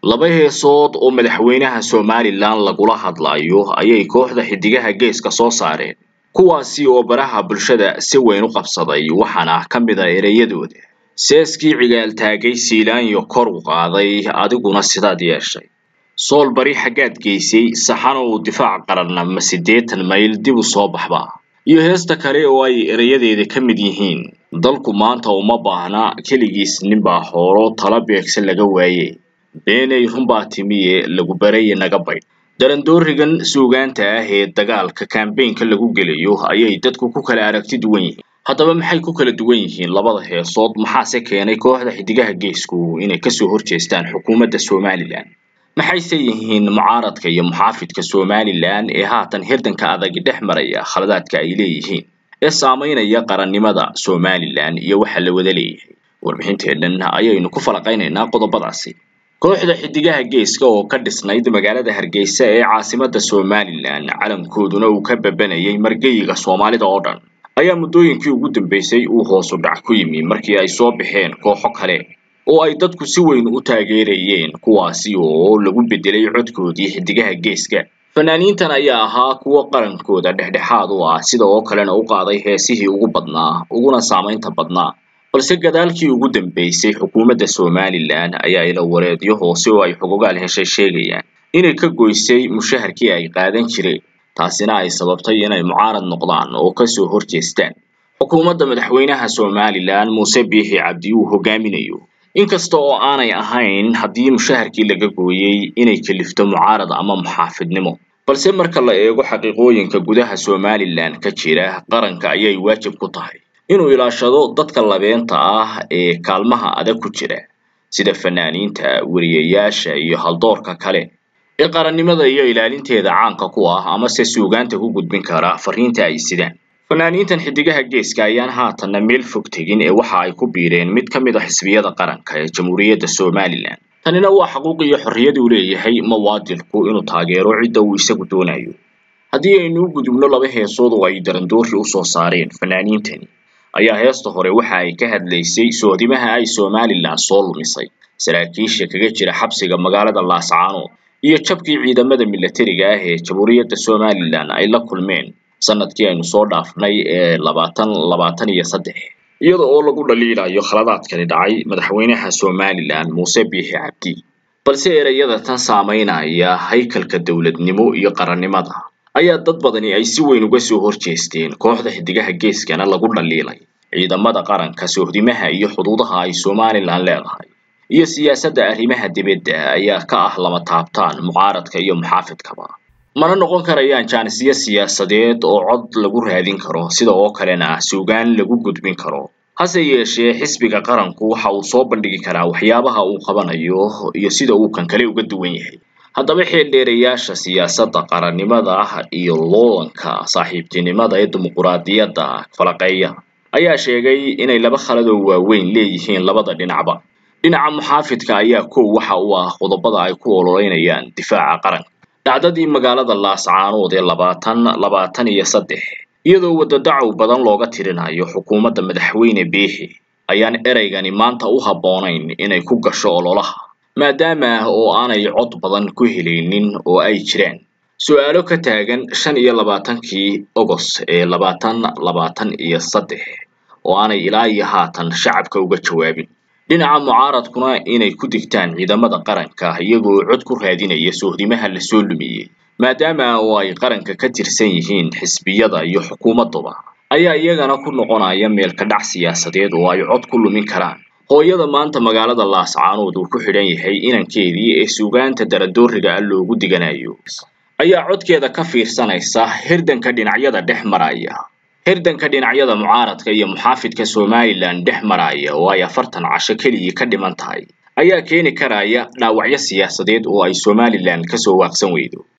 laba heesood oo madaxweynaha somalilan lagula hadlayo ayay kooxda xidigaha geeska soo saareen kuwaasi oo baraha bulshada si weyn u qabsaday waxaana ka mid a ereyadooda seeskii cigaaltaagay siilaanyo kor u qaaday adiguna sidaad yeeshay sool bari xaggaad geysay saxan uu difaac qaranna ma siddeetan mayl dib u soo baxba iyo heesta kale oo ay erayadeeda ka mid yihiin dalku maanta uma baahna keligiis ninbaa hoolo tala beegsan laga waaye beenay runbaa timiye lagu baraye naga baydh darandoorigan suugaanta ah ee dagaalka kambeynka lagu gelayo ayay dadku ku kala aragti duwan yihiin haddaba maxay ku kala duwan yihiin labada heesood maxaase keenay kooxda xidigaha geesku inay kasoo horjeestaan xukuumadda somalilan maxayse yihiin mucaaradka iyo muxaafidka somalilan ee haatan hirdanka adag dhex maraya khaladaadka ay leeyihiin ee saamaynaya qarannimada somalilan iyo waxa la wada leeyahay warbixinteennan ayaynu ku falaqaynaynaa qodobadaasi kooxda xidigaha geeska oo ka dhisnayd magaalada hargeysa ee caasimadda somalilan calankooduna uu ka babanayay margeyiga soomaalida oo dhan ayaa muddooyinkii ugu dambeysay uu hoosu dhac ku yimi markii ay soo baxeen kooxo kale oo ay dadku si weyn u taageerayeen kuwaasi oo lagu bedelay codkoodii xidigaha geeska fanaaniintan ayaa ahaa kuwo qarankooda dhexdhexaad u ah sida oo kalena u qaaday heesihii ugu badnaa uguna saamaynta badnaa balse gadaalkii ugu dambeysay xukuumadda somalilan ayaa ila wareedyo hoose oo ay xogogaal heshay sheegayaan inay ka goysay mushaharkii ay qaadan jireen taasina ay sababtay inay mucaarad noqdaan oo kasoo horjeestaan xukuumadda madaxweynaha somalilan muuse biixi cabdi uu hogaaminayo inkasta oo aanay ahayn haddii mushaharkii laga gooyey inay kalifto mucaarad ama muxaafidnimo balse marka la eego xaqiiqooyinka gudaha somalilan ka jira qaranka ayay waajib ku tahay inuu ilaashado dadka labeenta ah ee kaalmaha adag ku jira sida fanaaniinta weriyayaasha iyo haldoorka kale ee qarannimada iyo ilaalinteeda caanka ku ah amase suugaanta ku gudbin kara fariinta ay sidaan fanaaniintan xidigaha geeska ayaan haatanna meel fog tegin ee waxa ay ku biireen mid ka mid a xisbiyada qaranka ee jamhuuriyadda somalilan tanina waa xaquuq iyo xorriyad uu leeyahay muwaadinku inuu taageero cidda uu isagu doonayo haddii aynu u gudubno laba heesood oo ay darandoori u soo saareen fanaaniintani ayaa heesta hore waxa ay ka hadlaysay soodimaha ay somalilan soo lumisay saraakiisha kaga jira xabsiga magaalada laascaanood iyo jabkii ciidamada milatariga ah ee jamhuuriyadda somalilan ay la kulmeen sanadkii aynu soo dhaafnay ee labaatan labaatan iyo saddex iyada oo lagu dhaliilayo khaladaadkani dhacay madaxweynaha somalilan muuse biixi cabdi balse ereyada tan saamaynaya haykalka dowladnimo iyo qarannimada ayaa dad badani ay si weyn uga soo horjeesteen kooxda xidigaha geeskana lagu dhaliilay ciidamada qaranka sohdimaha iyo xuduudaha ay somalilan leedahay iyo siyaasadda arrimaha dibadda ayaa ka ah lama taabtaan mucaaradka iyo muxaafidkaba mana noqon karayaan jaanisyo siyaasadeed oo cod lagu raadin karo sida oo kalena suugaan lagu gudbin karo hase yeeshee xisbiga qaranku waxa uu soo bandhigi karaa waxyaabaha uu qabanayo iyo sida uu kan kale uga duwan yahay haddaba xeeldheerayaasha siyaasadda qarannimada iyo loolanka saaxiibtinimada ee dimuquraadiyadda falaqeeya ayaa sheegay inay laba khaladoo waaweyn leeyihiin labada dhinacba dhinaca muxaafidka ayaa kow waxa uu ah qodobada ay ku ololeynayaan difaaca qaranka dhacdadii magaalada laascaanood ee labaatan labaatan iyo saddex iyadoo wadadacow badan looga tirinayo xukuumadda madaxweyne biixi ayaan ereygani maanta u habboonayn inay ku gasho ololaha maadaama oo aanay cod badan ku helaynin oo ay jiraan su-aalo ka taagan shan iyo labaatankii ogos ee labaatan labaatan iyo saddex oo aanay ilaa iyo haatan shacabka uga jawaabin dhinaca mucaaradkuna inay ku digtaan ciidamada qaranka iyagoo cod ku raadinaya sohdimaha lasoo lumiyey maadaama oo ay qaranka ka tirsan yihiin xisbiyada iyo xukuumadduba ayaa iyagana ku noqonaya meelka dhac siyaasadeed oo ay cod ku lumin karaan hooyada maanta magaalada laascaanood uu ku xidhan yahay inankeedii ee suugaanta darandooriga ah loogu diganayo ayaa codkeeda ka fiirsanaysa hirdanka dhinacyada dhex maraya hirdanka dhinacyada mucaaradka iyo muxaafidka somalilan dhex maraya oo ay afartan casho keligii ka dhiman tahay ayaa keeni karaya dhaawacyo siyaasadeed oo ay somalilan kasoo waaqsan weydo